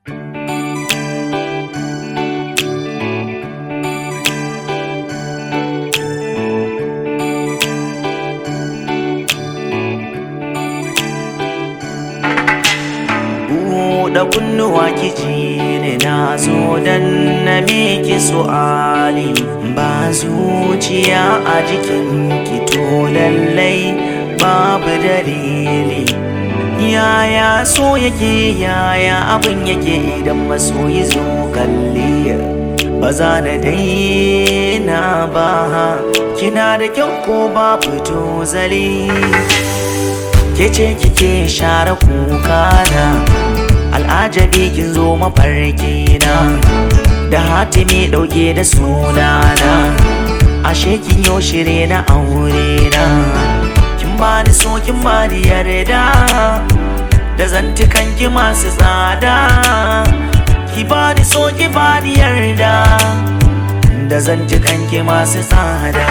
buɗe kunnuwa kiji ne na zo dan na miki su'ali ba zuciya a jikin ki to lallai babu dalili yaya so yake yaya abin yake idan masoyi zo kalli ba za na daina ba kina da kyau ko ba fito zali ke ce kike share kuka na al'ajabi kin zo mafarki na da hatimi dauke da sunana ashe kin yo shire na aure na kin bani so kin bani yarda da zantukan ki masu tsada ki bani so ki bani yarda da zantukan ki masu tsada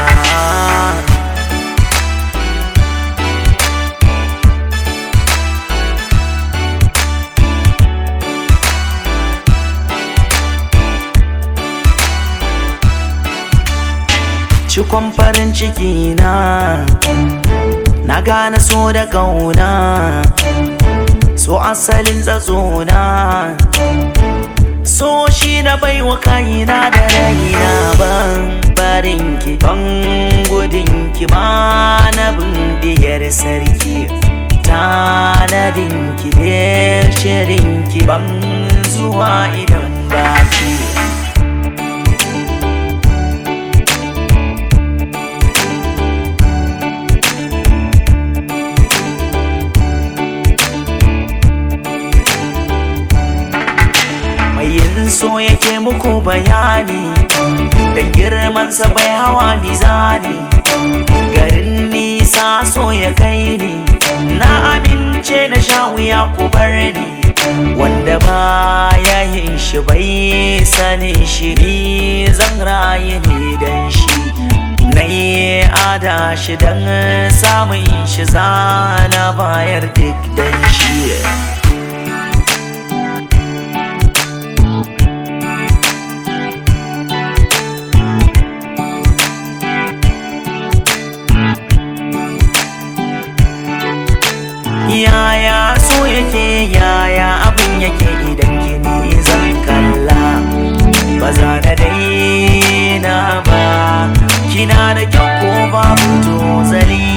cikon farin ciki na na gane so da kauna so asalin na so shi na baiwa kaina da raina ban barin ki ban gudun ki ma na bindiyar sarki tanadin ki da shirin ki ban zuwa idan baki yin so yake muku bayani da girmansa bai hawa mizani garin nisa so ya kai ni na amince na sha wuya ku bar ni wanda ba ya yin shi bai sani shi ni zan rayu ne dan shi na yi ada shi dan samun shi zana bayar duk dan shi yaya so yake yaya abin yake idan kini zan kalla ba za na daina ba kina da kyau ko babu to zali